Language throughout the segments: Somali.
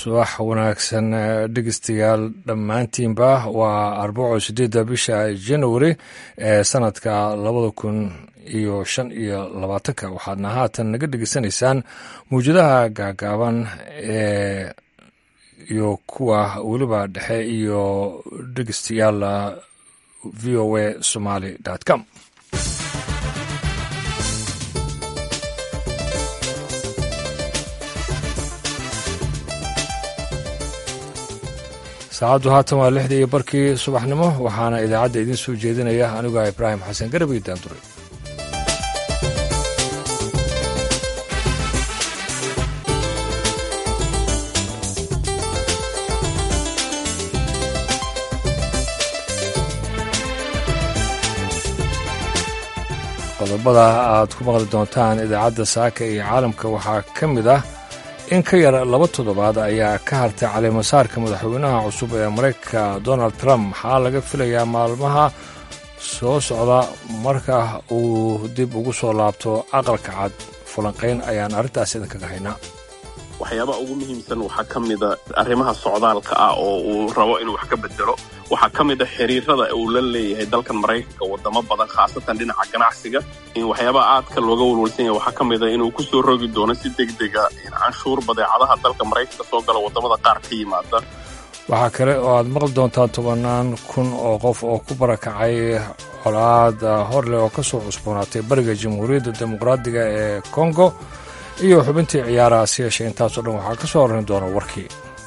subax wanaagsan dhegeystayaal dhammaantiinba waa arbaco sideedda bisha januari ee sanadka labada kun iyo shan iyo labaatanka waxaadna haatan naga dhegeysanaysaan mawjadaha gaagaaban ee iyo kuwa weliba dhexe iyo dhegeystayaal v o a somaly com saacaddu haatan waa lixdii iyo barkii subaxnimo waxaana idaacadda idiin soo jeedinaya aniguah ibraahim xasan garab iyo daanduray qodobada aad ku maqli doontaan idaacadda saaka iyo caalamka waxaa ka mid ah in ka yar laba toddobaad ayaa ka hartay caleemasaarka madaxweynaha cusub ee maraykanka donald trump maxaa laga filayaa maalmaha soo socda marka uu dib ugu soo laabto aqalka cad fulanqayn ayaan arrintaas idinkaga haynaa waxyaabaha ugu muhiimsan waxaa ka mida arrimaha socdaalka ah oo uu rabo inuu wax ka bedelo waxaa ka mid a xiriirada uu la leeyahay dalkan maraykanka wadamo badan khaasatan dhinaca ganacsiga in waxyaabaha aadka looga walwalsan yahay waxaa ka mid a inuu ku soo rogi doono si degdega canshuur badeecadaha dalka maraykanka soo gala wadamada qaar ka yimaada waxaa kale oo aad maqli doontaa tobannaan kun oo qof oo ku barakacay colaad horleh oo ka soo cusboonaatay bariga jamhuuriyadda dimuqraadiga ee kongo iyo xubintii ciyaaraha si yeeshe intaasoo dhan waxaa ka soo horrayn doona warkii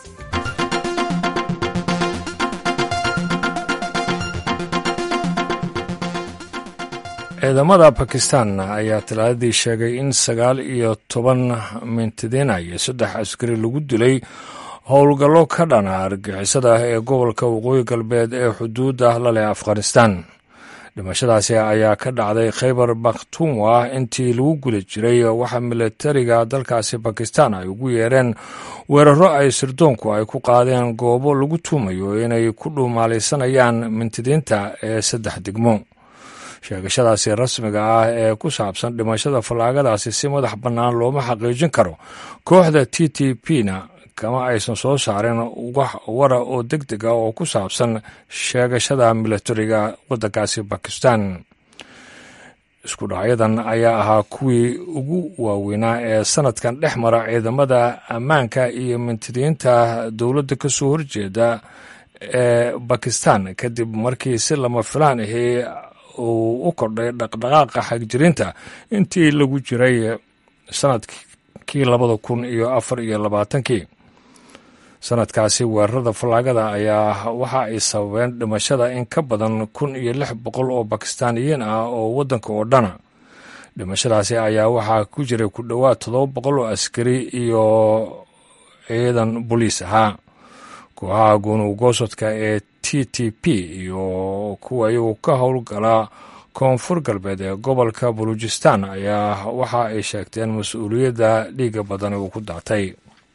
ciidamada bakistan ayaa talaadadii sheegay in sagaal iyo toban mintidiina iyo saddex askari lagu dilay howlgallo ka dhana argixisada ee gobolka waqooyi galbeed ee xuduudda la leh afghanistan dhimashadaasi ayaa ka dhacday khaybar bakhtunwa intii lagu guda jiray waxa milatariga dalkaasi bakistan ay ugu yeereen weeraro ay sirdoonku ay ku qaadeen goobo lagu tuumayo inay ku dhuumaalaysanayaan mintidiinta ee saddex degmo sheegashadaasi rasmiga ah ee ku saabsan dhimashada fallaagadaasi si madax bannaan looma xaqiijin karo kooxda t t p na kama aysan soo saareen wax wara oo deg deg ah oo ku saabsan sheegashada milatariga waddankaasi bakistan isku dhacyadan ayaa ahaa kuwii ugu waaweynaa ee sanadkan dhex mara ciidamada ammaanka iyo mintidiinta dowladda ka soo horjeeda ee bakistan kadib markii si lama filaan ahi uu u kordhay dhaqdhaqaaqa xagjirinta intii lagu jiray sanadkii labada kun iyo afar iyo labaatankii sanadkaasi weerarada fallaagada ayaa waxa ay sababeen dhimashada in ka badan kun iyo lix boqol oo bakistaaniyiin ah oo waddanka oo dhana dhimashadaasi ayaa waxaa ku jiray ku dhowaad toddoba boqol oo askari iyo ciidan boliis ahaa kooxaha gunugoosodka ee t t p iyo kuwa iyagu ka howlgala koonfur galbeed ee gobolka baluujistan ayaa waxa ay sheegteen mas-uuliyadda dhiiga badan uu ku daatay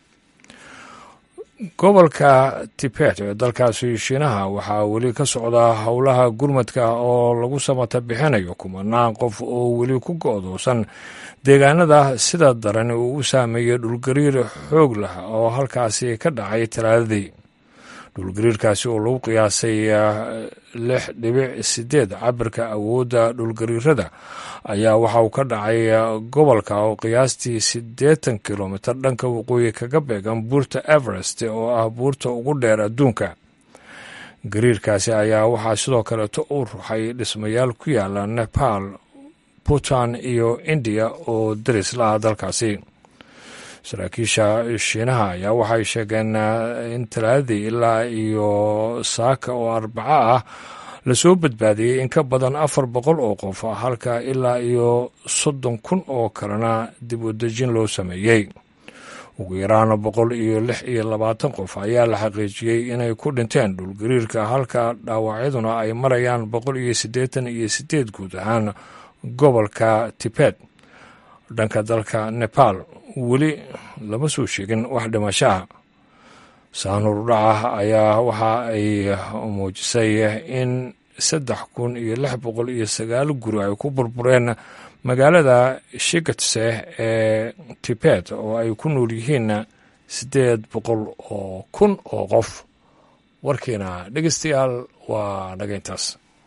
gobolka tibet ee dalkaasi shiinaha waxaa weli ka socda howlaha gurmadka oo lagu samata bixinayo kumanaan qof oo weli ku go-doosan deegaanada sida daran uu u saameeyey dhulgariir xoog leh oo halkaasi ka dhacay talaadadii dhulgariirkaasi oo lagu qiyaasay lix dhibic sideed cabirka awoodda dhulgariirada ayaa waxa uu ka dhacay gobolka oo qiyaastii siddeetan kilomitir dhanka waqooyi kaga beegan buurta everest oo ah buurta ugu dheer adduunka gariirkaasi ayaa waxaa sidoo kaleeto u ruxay dhismayaal ku yaala nepal puntland iyo indiya oo daris la ah dalkaasi saraakiisha shiinaha ayaa waxay sheegeen in talaadadii ilaa iyo saaka oo arbaco ah lasoo badbaadiyey in ka badan afar boqol oo qof halka ilaa iyo soddon kun oo kalena dib u dejin loo sameeyey ugu yaraan boqol iyo lix iyo labaatan qof ayaa la xaqiijiyey inay ku dhinteen dhulgariirka halka dhaawacyaduna ay marayaan boqol iyo siddeetan iyo siddeed guud ahaan gobolka tibet dhanka dalka nepal weli lama soo sheegin wax dhimashaha saanurdhaca ayaa waxa ay muujisay in saddex kun iyo lix boqol iyo sagaal guri ay ku burbureen magaalada shikatse ee tibet oo ay ku nool yihiin siddeed boqol oo kun oo qof warkiina dhegeystayaal waa dhagayntaas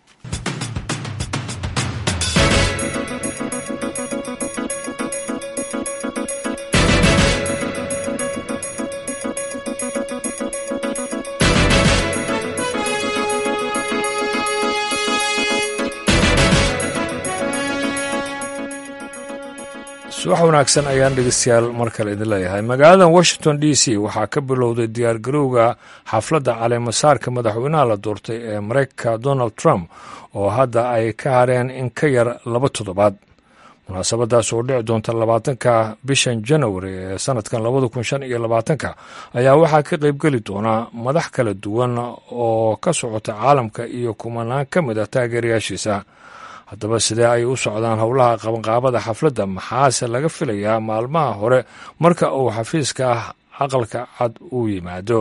subax wanaagsan ayaan dhegeystayaal mar kale idin leeyahay magaalada washington d c waxaa ka bilowday diyaargarowga xafladda caleemasaarka madaxweynaha la doortay ee mareykanka donald trump oo hadda ay ka hareen in ka yar laba toddobaad munaasabadaas oo dhici doonta labaatanka bishan janawari ee sanadkan labada kun shan iyo labaatanka ayaa waxaa ka qaybgeli doona madax kala duwan oo ka socota caalamka iyo kumanaan ka mid ah taageerayaashiisa haddaba sidee ay u socdaan howlaha qabanqaabada xafladda maxaase laga filayaa maalmaha hore marka uu xafiiska ah aqalka cad uu yimaado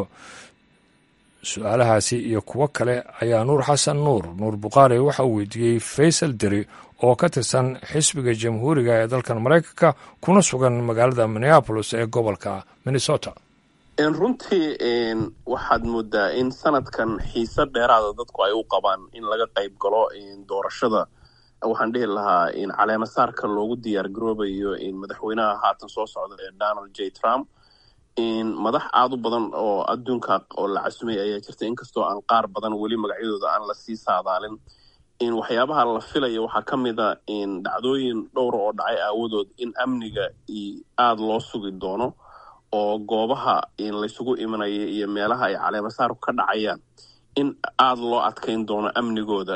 su-aalahaasi iyo kuwo kale ayaa nuur xasan nuur nuur bukhaari waxa uu weydiiyey faysal deri oo ka tirsan xisbiga jamhuuriga ee dalkan maraykanka kuna sugan magaalada minneabolis ee gobolka minnesota runtii waxaad moodaa in sanadkan xiise dheeraada dadku ay u qabaan in laga qayb galo doorashada waxaan dhihi lahaa in caleemasaarka loogu diyaar garoobayo in madaxweynaha haatan soo socda ee donald j trump in madax aada u badan oo adduunka oo la casumay ayaa jirta inkastoo aan qaar badan weli magacyadooda aan lasii saadaalin in waxyaabaha la filaya waxaa ka mid a in dhacdooyin dhowra oo dhacay aawadood in amniga aada loo sugi doono oo goobaha in laysugu imanaya iyo meelaha ay caleemasaarku ka dhacayaan in aada loo adkayn doono amnigooda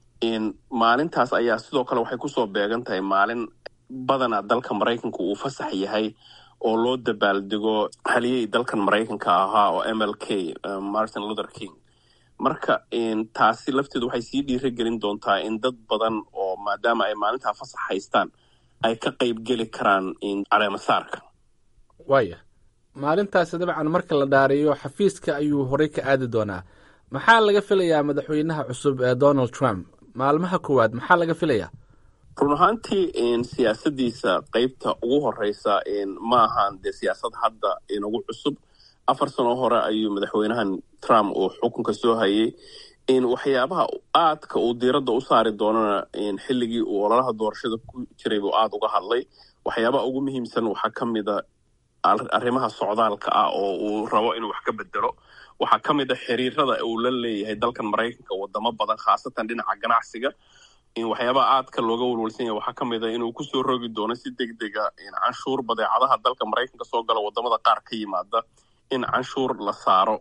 maalintaas ayaa sidoo kale waxay kusoo beegan tahay maalin badana dalka maraykanka uu fasax yahay oo loo dabaaldego haliyey dalkan maraykanka ahaa oo m l k martin luther king marka taasi lafteedu waxay sii dhiira gelin doontaa in dad badan oo maadaama ay maalintaa fasax haystaan ay ka qayb geli karaan caleemasaarka waaya maalintaasi dabcan marka la dhaariyo xafiiska ayuu horey ka aadi doonaa maxaa laga filayaa madaxweynaha cusub ee donald trump maalmaha koowaad maxaa laga filayaa run ahaantii siyaasadiisa qeybta ugu horeysa ma ahaan dee siyaasad hadda inugu cusub afar sano hore ayuu madaxweynahan trump uu xukunka soo hayay waxyaabaha aadka uu diiradda u saari doonana xilligii uu ololaha doorashada ku jiray buu aada uga hadlay waxyaabaha ugu muhiimsan waxaa ka mida arrimaha socdaalka ah oo uu rabo inuu wax ka bedelo waxaa ka mid a xiriirada uu la leeyahay dalkan maraykanka wadamo badan khaasatan dhinaca ganacsiga waxyaabaha aadka looga walwalsan yahay waxaa ka mid a inuu kusoo rogi doono si deg dega canshuur badeecadaha dalka maraykanka soo gala wadamada qaar ka yimaada in canshuur la saaro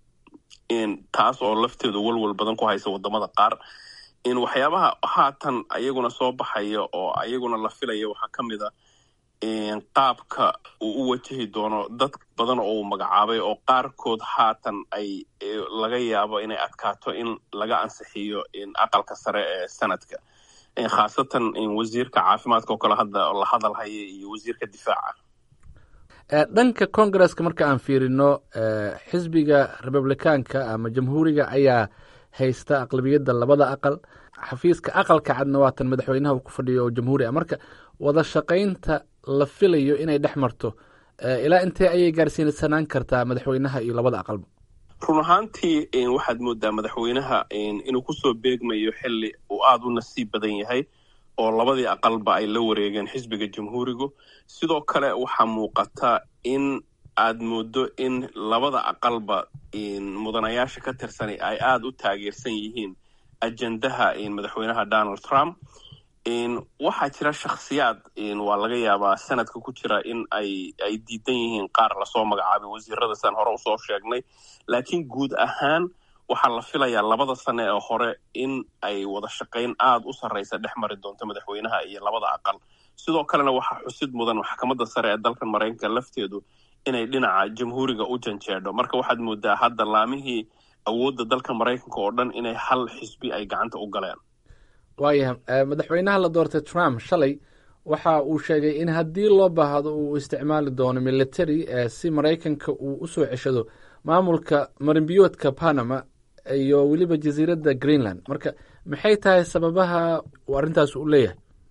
taas oo lafteedu walwal badan ku haysa wadamada qaar waxyaabaha haatan ayaguna soo baxaya oo ayaguna la filaya waxaa ka mid a qaabka uu u wajahi doono dad badan oo uu magacaabay oo qaarkood haatan ay laga yaabo inay adkaato in laga ansixiyo aqalka sare ee sanadka khaasatan wasiirka caafimaadka oo kale hadda la hadal haya iyo wasiirka difaaca dhanka congaresska marka aan fiirino xisbiga republikaanka ama jamhuuriga ayaa haysta aqlabiyadda labada aqal xafiiska aqalka cadna waatan madaxweynaha uu ku fadhiyo oo jamhuuri ah marka wada shaqaynta la filayo inay dhex marto ilaa intee ayay gaarsiinsanaan kartaa madaxweynaha iyo labada aqalba run ahaantii waxaad moodaa madaxweynaha inuu kusoo beegmayo xili uu aada u nasiib badan yahay oo labadii aqalba ay la wareegeen xisbiga jamhuurigu sidoo kale waxaa muuqata in aad moodo in labada aqalba mudanayaasha ka tirsani ay aada u taageersan yihiin ajendaha madaxweynaha donald trump waxaa jira shakhsiyaad waa laga yaabaa sanadka ku jira in ay ay diidan yihiin qaar lasoo magacaabay wasiiradasaan hore usoo sheegnay laakiin guud ahaan waxaa la filayaa labada sane ee hore in ay wada shaqayn aada u sarraysa dhex mari doonto madaxweynaha iyo labada aqal sidoo kalena waxaa xusid mudan maxkamadda sare ee dalkan maraykanka lafteedu inay dhinaca jamhuuriga u janjeedho marka waxaad moodaa hadda laamihii awoodda dalka maraykanka oo dhan inay hal xisbi ay gacanta u galeen waayahay madaxweynaha la doortay trump shalay waxa uu sheegay in haddii loo baahdo uu isticmaali doono military si maraykanka uu usoo ceshado maamulka marinbiyoodka panama iyo weliba jasiiradda greenland marka maxay tahay sababaha uu arrintaas u leeyahay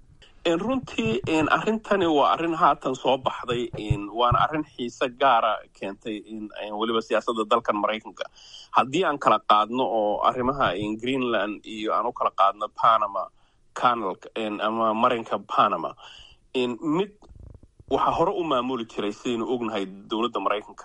runtii arrintani waa arrin haatan soo baxday waana arrin xiise gaara keentay weliba siyaasadda dalkan maraykanka haddii aan kala qaadno oo arrimaha greenland iyo aan u kala qaadno panama canal ama marinka panama mid waxaa hore u maamuli jiray sidaynu ognahay dowladda maraykanka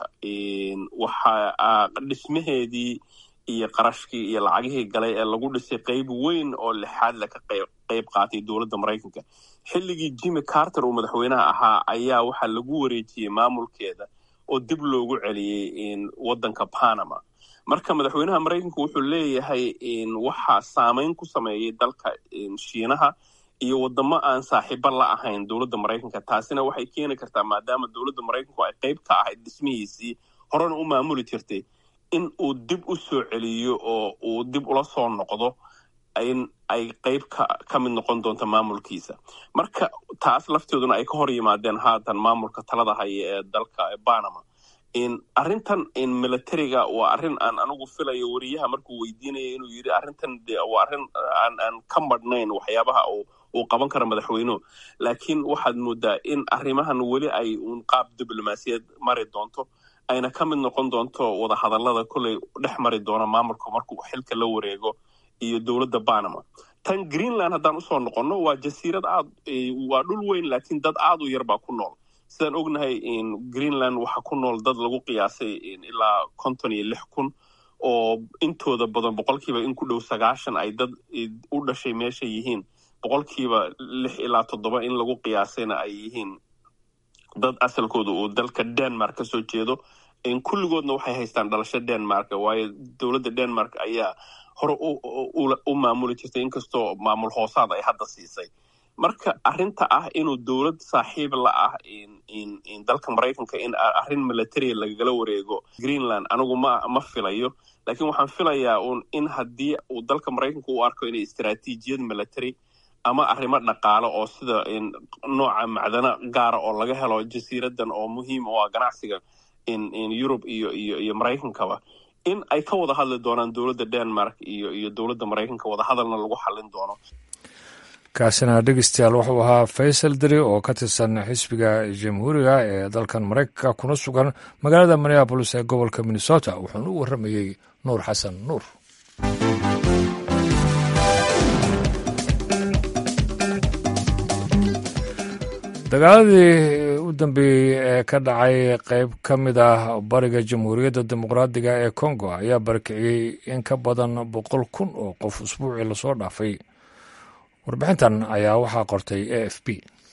waxa dhismaheedii iyo qarashkii iyo lacagihii galay ee lagu dhisay qayb weyn oo lixaad le ka qayb qaatay dowladda maraykanka xilligii jimmy carter uu madaxweynaha ahaa ayaa waxaa lagu wareejiyey maamulkeeda oo dib loogu celiyey waddanka panama marka madaxweynaha maraykanka wuxuu leeyahay waxaa saamayn ku sameeyey dalka shiinaha iyo wadamo aan saaxiibo la ahayn dowladda maraykanka taasina waxay keeni kartaa maadaama dowladda maraykanku ay qayb ka ahayd dhismihiisii horena u maamuli jirtay in uu dib u soo celiyo oo uu dib ula soo noqdo in ay qayb ka mid noqon doonto maamulkiisa marka taas lafteeduna ay ka hor yimaadeen haatan maamulka talada haya ee dalka panama arrintan militariga waa arrin aan anigu filayo wariyaha markuu weydiinaya inuu yidhi arrintan waa arrin aan ka madhnayn waxyaabaha uu qaban karo madaxweynuhu laakiin waxaad moodaa in arrimahan weli ay uun qaab diblomaasiyad mari doonto ayna ka mid noqon doonto wadahadallada kolley dhex mari doono maamulka markuu xilka la wareego iyo dowladda panama tan greenland haddaan usoo noqonno waa jasiirad aad waa dhul weyn laakiin dad aad u yar baa ku nool sidaan ognahay greenland waxaa ku nool dad lagu qiyaasay ilaa konton iyo lix kun oo intooda badan boqolkiiba in ku dhow sagaashan ay dad u dhashay meesha yihiin boqolkiiba lix ilaa toddoba in lagu qiyaasayna ay yihiin dad asalkooda uu dalka denmark ka soo jeedo kulligoodna waxay haystaan dhalasho denmark waayo dowladda denmark ayaa hore u maamuli jirtay inkastoo maamul hoosaad ay hadda siisay marka arrinta ah inuu dowlad saaxiib la ah dalka maraykanka in arrin military lagagala wareego greenland anigu ma ma filayo laakiin waxaan filayaa un in haddii uu dalka maraykanka u arko inay istaraatiijiyad military ama arrimo dhaqaale oo sida nooca macdano gaara oo laga helo jasiiradan oo muhiim u ah ganacsiga yurub iyo iyo iyo maraykankaba in ay ka wada hadli doonaan dowladda denmark iyo iyo dowladda maraykanka wadahadalna lagu xallin doono kaasina dhegeystayaal wuxuu ahaa faysal deri oo ka tirsan xisbiga jamhuuriga ee dalkan maraykanka kuna sugan magaalada minneabolis ee gobolka minnesota wuxuuna u warramayey nuur xasan nuur dagaaladii u dambeeyey ee ka dhacay qayb ka mid ah bariga jamhuuriyadda dimuqraadiga ee kongo ayaa barakiciyey in ka badan boqol kun oo qof usbuucii lasoo dhaafay warbixintan ayaa waxaa qortay a f b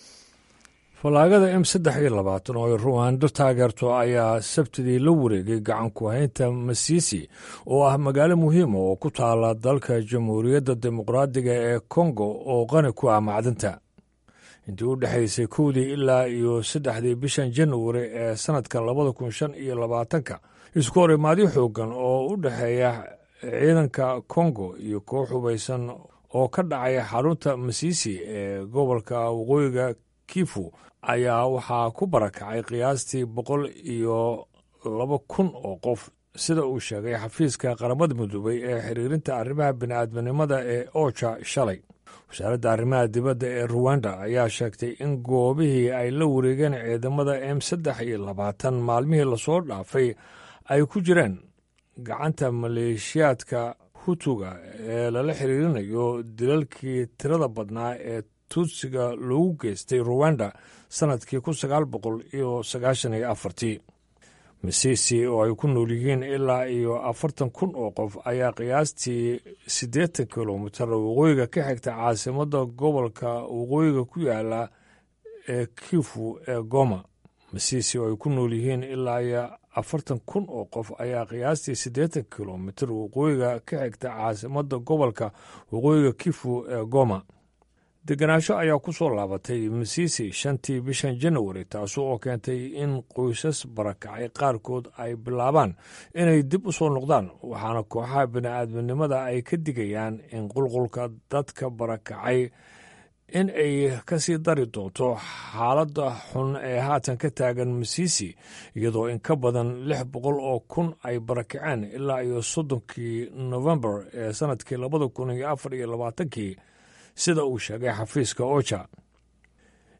fallaagada m saddex iyo labaatan oo ay ruwaando taageerto ayaa sabtidii la wareegay gacanku haynta masiisi oo ah magaalo muhiima oo ku taala dalka jamhuuriyadda dimuqraadiga ee kongo oo qani ku ah macdinta intii u dhexaysay kowdii ilaa iyo saddexdii bishan januari ee sannadka labada kun shan iyo labaatanka isku horimaadyo xooggan oo u dhexeeya ciidanka kongo iyo koox hubaysan oo ka dhacay xarunta masiisi ee gobolka waqooyiga kifu ayaa waxaa ku barakacay qiyaastii boqol iyo laba kun oo qof sida uu sheegay xafiiska qaramada midoobay ee xiriirinta arrimaha bini'aadminimada ee oja shalay wasaaradda arrimaha dibadda ee ruwanda ayaa sheegtay in goobihii ay la wareegeen ciidamada m saddex iyo labaatan maalmihii lasoo dhaafay ay ku jireen gacanta maleeshiyaadka hutuga ee lala xiriirinayo dilalkii tirada badnaa ee tuutsiga loogu geystay ruwanda sannadkii kun sagaal boqol iyo sagaashan iyo afartii misisi oo ay ku nool yihiin ilaa iyo afartan kun oo qof ayaa qiyaastii siddeetan kilomitar waqooyiga ka xigta caasimadda gobolka waqooyiga ku yaala ee kifu ee goma misisi oo ay ku nool yihiin ilaa iyo afartan kun oo qof ayaa qiyaastii siddeetan kilomitar waqooyiga ka xigta caasimadda gobolka waqooyiga kifu ee goma degenaansho ayaa ku soo laabatay misisi shantii bishan januari taasi oo keentay in qoysas barakacay qaarkood ay bilaabaan inay dib u soo noqdaan waxaana kooxaha bini'aadminimada ay ka digayaan in qulqulka dadka barakacay in ay ka sii dari doonto xaaladda xun ee haatan ka taagan misisi iyadoo in ka badan lix boqol oo kun ay barakaceen ilaa iyo soddonkii nofembar ee sannadkii labada kun iyo afar iyo labaatankii sida uu sheegay xafiiska oja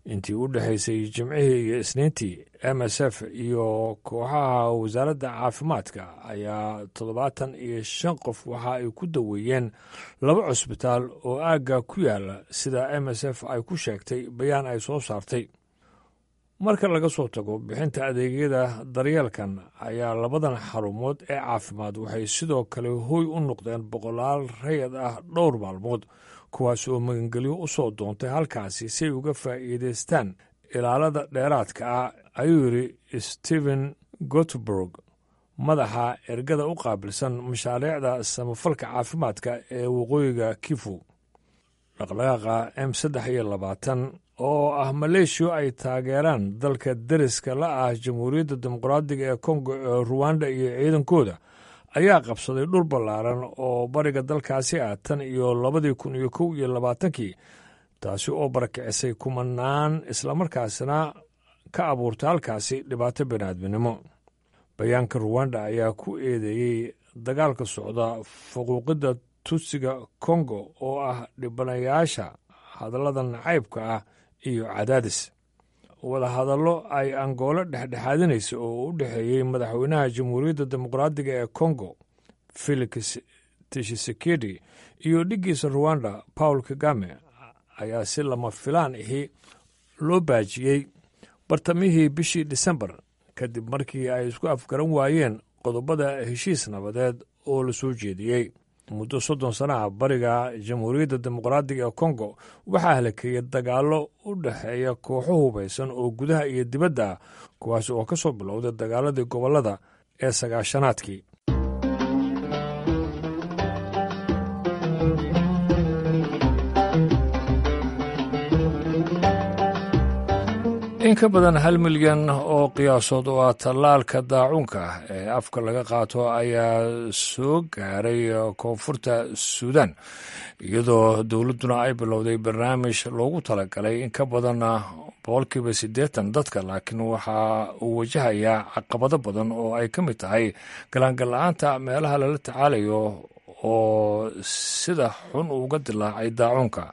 intii u dhexaysay jimcihii iyo isniintii m s f iyo kooxaha wasaaradda caafimaadka ayaa toddobaatan iyo shan qof waxa ay ku daweeyeen laba cusbitaal oo aagga ku yaala sida m s f ay ku sheegtay bayaan ay soo saartay marka laga soo tago bixinta adeegyada daryeelkan ayaa labadan xarumood ee caafimaad waxay sidoo kale hooy u noqdeen boqolaal rayad ah dhowr maalmood kuwaas oo magangelyo u soo doontay halkaasi si ay uga faa'iidaystaan ilaalada dheeraadka ah ayuu yidhi stephen gotburg madaxa ergada u qaabilsan mashaariicda samafalka caafimaadka ee waqooyiga kifu dhaqdhaqaaqa m saddex iyo labaatan oo ah maleeshiya ay taageeraan dalka deriska la ah jamhuuriyadda dimuqraadiga ee kongo ee ruwanda iyo ciidankooda ayaa qabsaday dhul ballaaran oo bariga dalkaasi ah tan iyo labadii kun iyo kow iyo labaatankii taasi oo barakicisay kumanaan islamarkaasna ka abuurtay halkaasi dhibaato biniaadminimo bayaanka ruwanda ayaa ku eedeeyey dagaalka socda faquuqidda tusiga kongo oo ah dhibanayaasha hadallada nacaybka ah iyo cadaadis wadahadallo ay angoolo dhexdhexaadinaysa oo u dhexeeyey madaxweynaha jamhuuriyadda dimuqraadiga ee kongo felix tishisekedi iyo dhiggiisa ruwanda paul kagame ayaa si lama filaan ahi loo baajiyey bartamihii bishii disembar kadib markii ay isku afgaran waayeen qodobada heshiis nabadeed oo la soo jeediyey muddo soddon sana ah bariga jamhuuriyadda dimuqraadiga ee kongo waxaa halakeeyey dagaallo u dhexeeya kooxo hubaysan oo gudaha iyo dibadda ah kuwaas oo ka soo bilowday dagaaladii gobollada ee sagaashanaadkii in ka badan hal milyan oo qiyaasood oo ah tallaalka daacuunka ee afka laga qaato ayaa soo gaaray koonfurta suudan iyadoo dowladduna ay bilowday barnaamij loogu talagalay in ka badan boqolkiiba siddeetan dadka laakiin waxa uu wajahayaa caqabado badan oo ay ka mid tahay galaangalla-aanta meelaha lala tacaalayo oo sida xun uga dilaacay daacuunka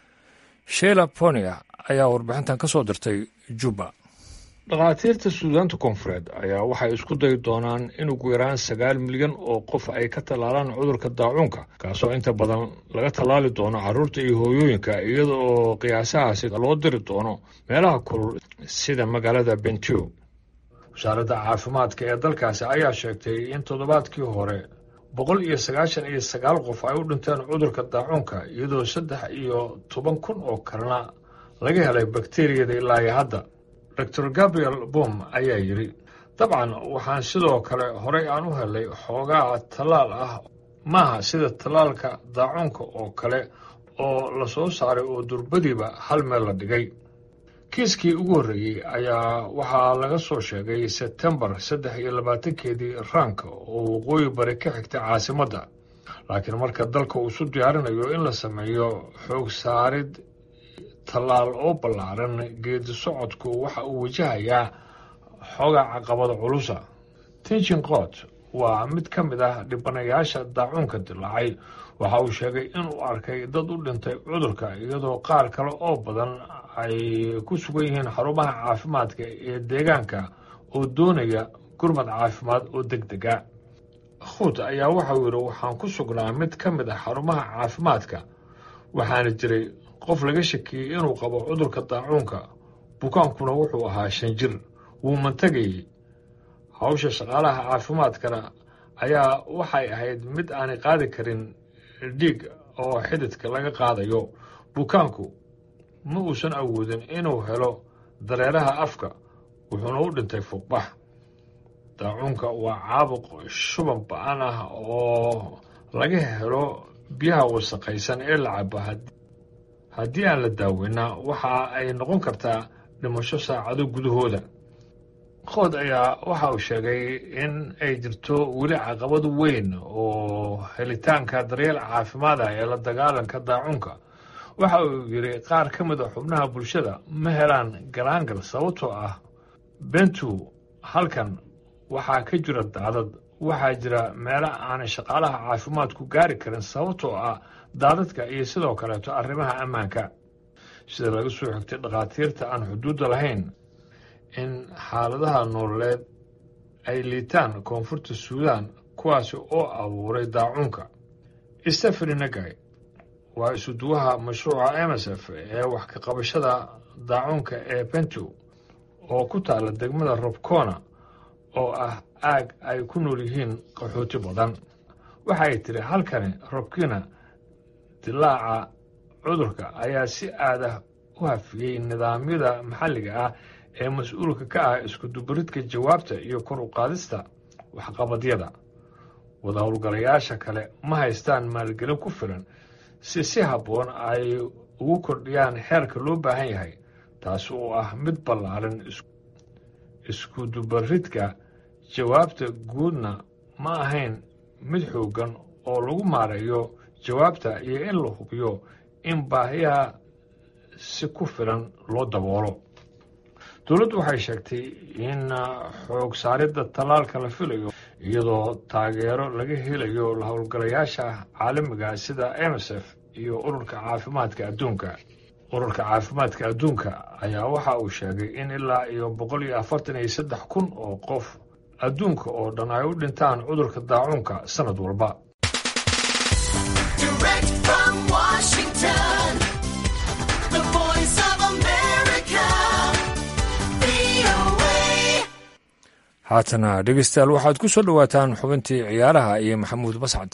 sheila ponia ayaa warbixintan ka soo dirtay juba dhakhaatiirta suudaanta koonfureed ayaa waxay isku dayi doonaan in ugu yaraan sagaal milyan oo qof ay ka tallaalaan cudurka daacuunka kaasoo inta badan laga tallaali doono carruurta iyo hooyooyinka iyada oo qiyaasahaasi loo diri doono meelaha kulul sida magaalada bentiu wasaaradda caafimaadka ee dalkaasi ayaa sheegtay in toddobaadkii hore boqol iyo sagaashan iyo sagaal qof ay u dhinteen cudurka daacuunka iyadoo saddex iyo toban kun oo kalena laga helay bakteriyada ilaa iyo hadda doctor gabriel bom ayaa yidhi dabcan waxaan sidoo kale horey aan u helay xoogaa tallaal ah maaha sida tallaalka daacuunka oo kale oo la soo saaray oo durbadiiba hal meel la dhigay kiiskii ugu horreeyey ayaa waxaa laga soo sheegay sebtembar saddex iyo labaatankeedii raanka oo waqooyi bari ka xigtay caasimadda laakiin marka dalka uu isu diyaarinayo in la sameeyo xoog saarid tallaal oo ballaaran geedi socodku waxa uu wajahayaa xoogaa caqabada culusa tinchin qoot waa mid ka mid ah dhibanayaasha daacuunka dilaacay waxa uu sheegay inuu arkay dad u dhintay cudurka iyadoo qaar kale oo badan ay ku sugan yihiin xarumaha caafimaadka ee deegaanka oo doonaya gurmad caafimaad oo deg dega khuut ayaa waxauu yidhi waxaan ku sugnaa mid ka mid ah xarumaha caafimaadka waxaana jiray qof laga shakiyey inuu qabo cudurka daacuunka bukaankuna wuxuu ahaa shan jir wuu mantagayey hawsha shaqaalaha caafimaadkana ayaa waxay ahayd mid aanay qaadi karin dhiig oo xididka laga qaadayo bukaanku ma uusan awoodin inuu helo dareeraha afka wuxuuna u dhintay fuuqbax daacuunka waa caabuq shuban ba-an ah oo laga helo biyaha wasaqaysan ee la cabo haddii aan la daaweyna waxa ay noqon kartaa dhimasho saacado gudahooda qood ayaa waxa uu sheegay in ay jirto weli caqabad weyn oo helitaanka daryeel caafimaad ah ee la dagaalanka daacuunka waxa uu yidhi qaar ka mid a xubnaha bulshada ma helaan galaangal sababtoo ah bentu halkan waxaa ka jira daadad waxaa jira meelo aanay shaqaalaha caafimaadku gaari karin sababtoo ah daadadka iyo sidoo kaleeto arrimaha ammaanka sida laga soo xigtay dhakhaatiirta aan xuduudda lahayn in xaaladaha nololeed ay liitaan koonfurta suudaan kuwaasi oo abuuray daacuunka stefani nagay waa isuduwaha mashruuca emsf ee wax ka qabashada daacuunka ee bentow oo ku taala degmada robcona oo ah aag ay ku nool yihiin qaxooti badan waxa ay tiri halkani robkina dilaaca cudurka ayaa si aadah u hafiyey nidaamyada maxalliga ah ee mas-uulka ka ah iskudubaridka jawaabta iyo kor u qaadista waxqabadyada wada howlgalayaasha kale ma haystaan maalgelin ku filan si si habboon ay ugu kordhiyaan xeerka loo baahan yahay taasi oo ah mid ballaaran iskudubaridka jawaabta guudna ma ahayn mid xooggan oo lagu maareeyo jawaabta iyo in la hubiyo in baahiyaha si ku filan loo daboolo dowladdu waxay sheegtay in xoog saaridda tallaalka la filayo iyadoo taageero laga helayo la howlgalayaasha caalamiga sida emsf iyo ururka caafimaadka adduunka ururka caafimaadka adduunka ayaa waxa uu sheegay in ilaa iyo boqol iyo afartan iyo saddex kun oo qof adduunka oo dhan ay u dhintaan cudurka daacuunka sanad walba haatana dhegeystayaal waxaad ku soo dhowaataan xubintii ciyaaraha iyo maxamuud bascad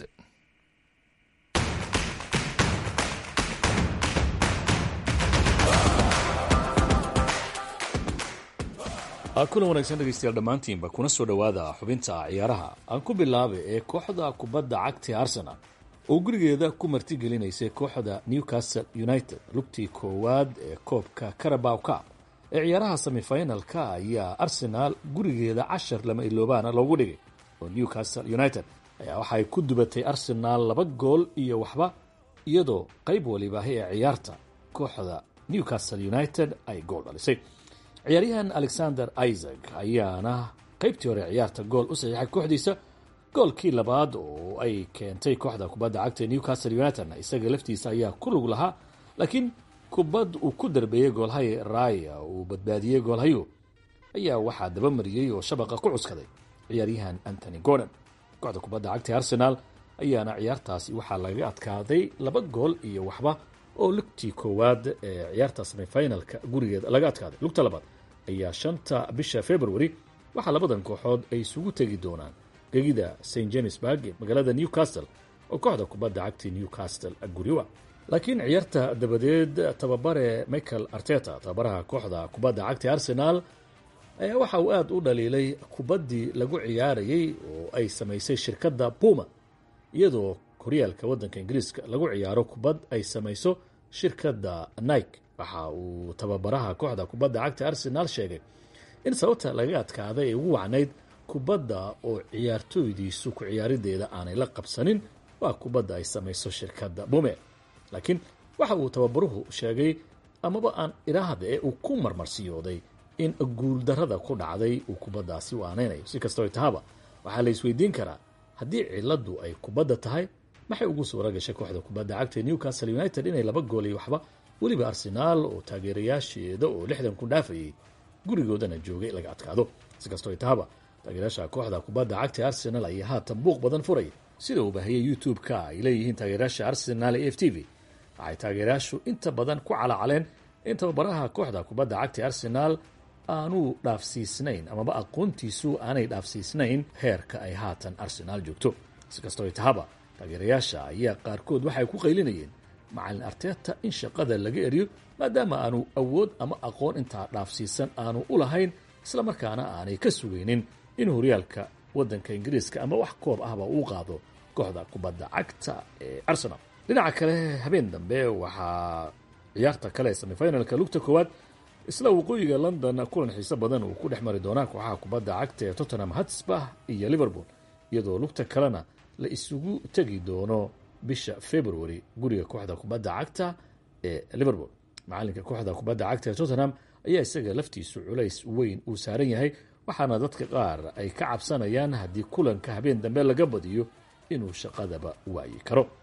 kulan wanaagsan dhegeystayaal dhammaantiinba kuna soo dhowaada xubinta ciyaaraha aan ku bilaabay ee kooxda kubadda cagta arsenal oo gurigeeda ku martigelineysay kooxda newcastle united lugtii koowaad ee koobka carabow cup ee ciyaaraha semifinalka ayaa arsenaal gurigeeda cashar lama iloobaana loogu dhigay oo newcastle united ayaa waxay ku dubatay arsenaal laba gool iyo waxba iyadoo qayb walibaahi ee ciyaarta kooxda newcastle united ay gool dhalisay ciyaaryahan alexander isaac ayaana qaybtii hore ciyaarta gool u saxiixay kooxdiisa goolkii labaad oo ay keentay kooxda kubadda cagta newcastle united isaga laftiisa ayaa ku lug lahaa laakiin kubad uu ku darbeeyey goolhay raya uu badbaadiyey goolhayu ayaa waxaa dabamariyey oo shabaqa ku cuskaday ciyaaryahan antony gordon kooxda kubadda cagta arsenal ayaana ciyaartaasi waxaa laga adkaaday laba gool iyo waxba oo lugtii koowaad ee ciyaarta semifinalka gurigeeda laga adkaaday lugta labaad ayaa shanta bisha february waxaa labadan kooxood ay isugu tegi doonaan gegida st james barg ee magaalada newcastle oo kooxda kubadda cagta newcastle guriwa laakiin ciyaarta dabadeed tababare michael arteta tababaraha kooxda kubadda cagta arsenal ayaa waxa uu aada u dhaliilay kubaddii lagu ciyaarayey oo ay samaysay shirkadda puma iyadoo horyaalka waddanka ingiriiska lagu ciyaaro kubad ay samayso shirkadda nike waxa uu tababaraha kooxda kubadda cagta arsenal sheegay in sababta laga adkaaday ay ugu wacnayd kubadda oo ciyaartooydiisu ku ciyaarideeda aanay la qabsanin waa kubadda ay samayso shirkadda bume laakiin waxa uu tababaruhu sheegay amaba aan iraahda ee uu ku marmarsiyooday in guuldarrada ku dhacday uu kubaddaasi u aanaynayo si kastoo tahaba waxaa la isweydiin karaa haddii ciladu ay kubadda tahay maxay ugu suura gashay kooxda kubadda cagta newcastle united inay laba gool iyo waxba weliba arsenaal oo taageerayaasheeda oo lixdan ku dhaafayay gurigoodana joogay laga adkaado si kastoo tahaba taageerayaasha kooxda kubadda cagta arsenal ayaa haatan buuq badan furay sida uu baahiyey youtube-ka ay leeyihiin taageerayaasha arsenal ee f t v waxay taageerayaashu inta badan ku calacaleen in tababaraha kooxda kubadda cagta arsenal aanuu dhaafsiisnayn amaba aqoontiisu aanay dhaafsiisnayn heerka ay haatan arsenaal joogto si kastoo tahaba taageerayaasha ayaa qaarkood waxay ku qaylinayeen macalin arteta in shaqada laga eriyo maadaama aanu awood ama aqoon intaa dhaafsiisan aanu u lahayn isla markaana aanay ka sugaynin in horyaalka waddanka ingiriiska ama wax koob ahba uu qaado kooxda kubadda cagta ee arsenal dhinaca kale habeen dambe waxaa ciyaarta kale ee semifinalka lugta koowaad isla waqooyiga london kulan xiise badan uu ku dhex mari doonaa kooxaha kubadda cagta ee tottenham hotspur iyo liverpool iyadoo lugta kalena la isugu tegi doono bisha february guriga kooxda kubadda cagta ee liverpool macalinka kooxda kubadda cagta ee tottenham ayaa isaga laftiisu culays weyn uu saaran yahay waxaana dadka qaar ay ka cabsanayaan haddii kulanka habeen dambe laga badiyo inuu shaqadaba waayi karo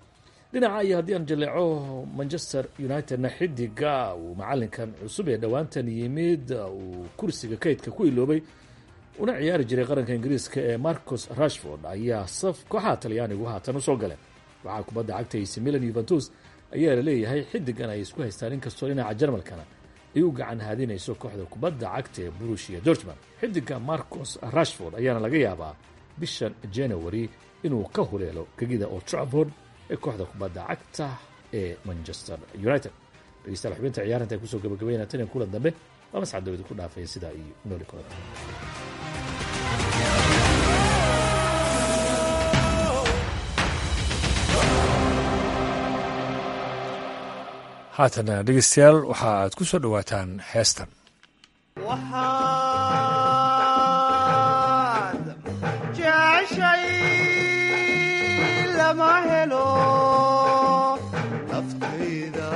dhinaca iyo haddii aan jaleeco manchester unitedna xidiga uu macalinkan cusub ee dhowaantan yimid uu kursiga kaydka ku iloobay una ciyaari jiray qaranka ingiriiska ee marcus rashford ayaa saf kooxaha talyaanigu haatan usoo galeen waxaa kubadda cagta ac milan yuventus ayaa la leeyahay xidigan ay isku haystaan inkastoo dhinaca jarmalkana ay u gacan haadinayso kooxda kubadda cagta ee burushia dortman xidiga marcus rashford ayaana laga yaabaa bishan january inuu ka huleelo gegida oo traford ee kooxda kubadda cagta ee manchester united dhegeystayaal xubinta ciyaarinta ay kusoo gabagabeynaa tan iyo kulan dambe waa mascad dowlad ku dhaafaya sidaa iyo nooli kulada haatana dhegeystayaal waxa aad ku soo dhowaataan heestan waxaad jeceshay lama helo naftayda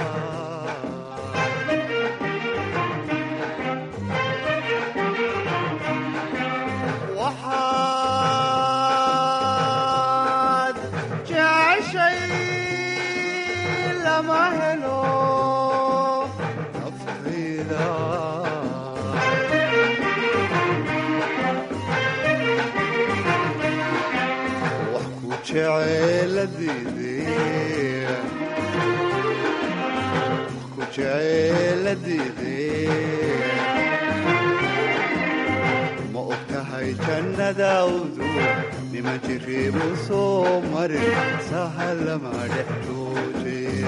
waxaad jeceshay lama helo naftayda wax ku jeceeladiidee wax ku jeceeladiidee ma og tahay jannadaawdu nima jiriibu soo marin sahalama dhex joojee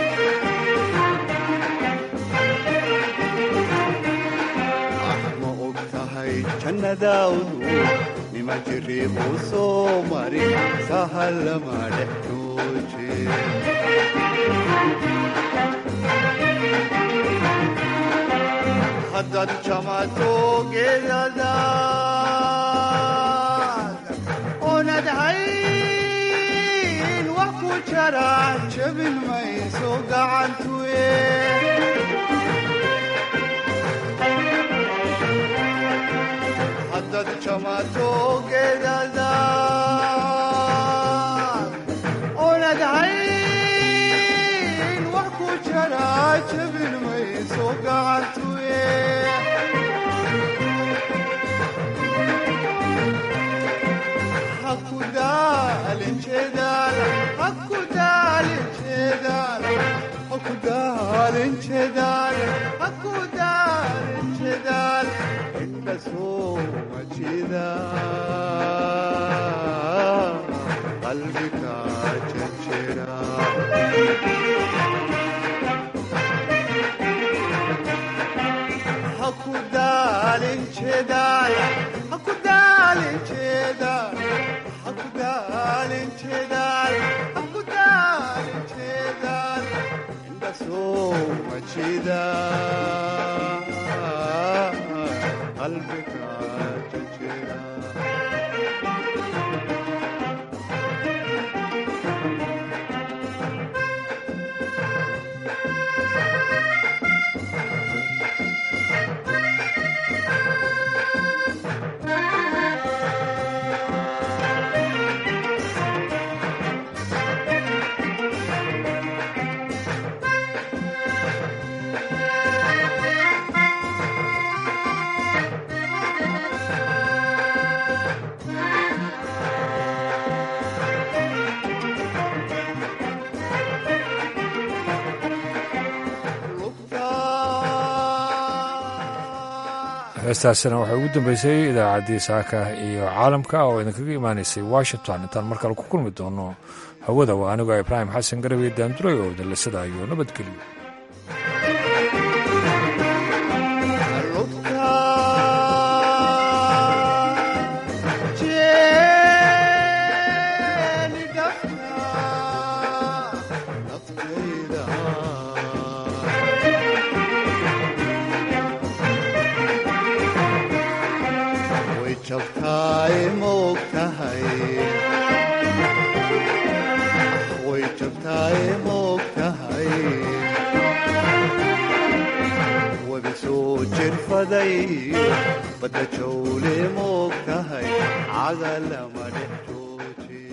ma og tahay jannadaawdu nima jiriibu soo marin sahalama dhex joojee haddaad jamato geedadaad oonad hayn wax ku jara jabin mayso gacantuye haddaad jamato geedadaad oonad hayn wax ku jara jabin mayso gacantuye hakudaalin jeedaal hakudaalin jeedaal hakudaalin jeedaal hakudaalin jeedaal inta soo majida qalbiga jejera hakudaalin jeedaal hakudaalin jeedaal hakudaalin jeedaal hakudaalin jeedaal inta soo majida qalbiga jejera heestaasina waxay ugu dambeysay idaacaddii saaka iyo caalamka oo idinkaga imaanaysay washington intaan mar kale ku kulmi doono hawada waa anigoo ibraahim xasan garawe daanduray oo dallasada iyo nabadgelyo way jabtaay maog tahay way jabtaay maog tahay wabi soo jirfaday badda jawle maog tahay cagalama dhex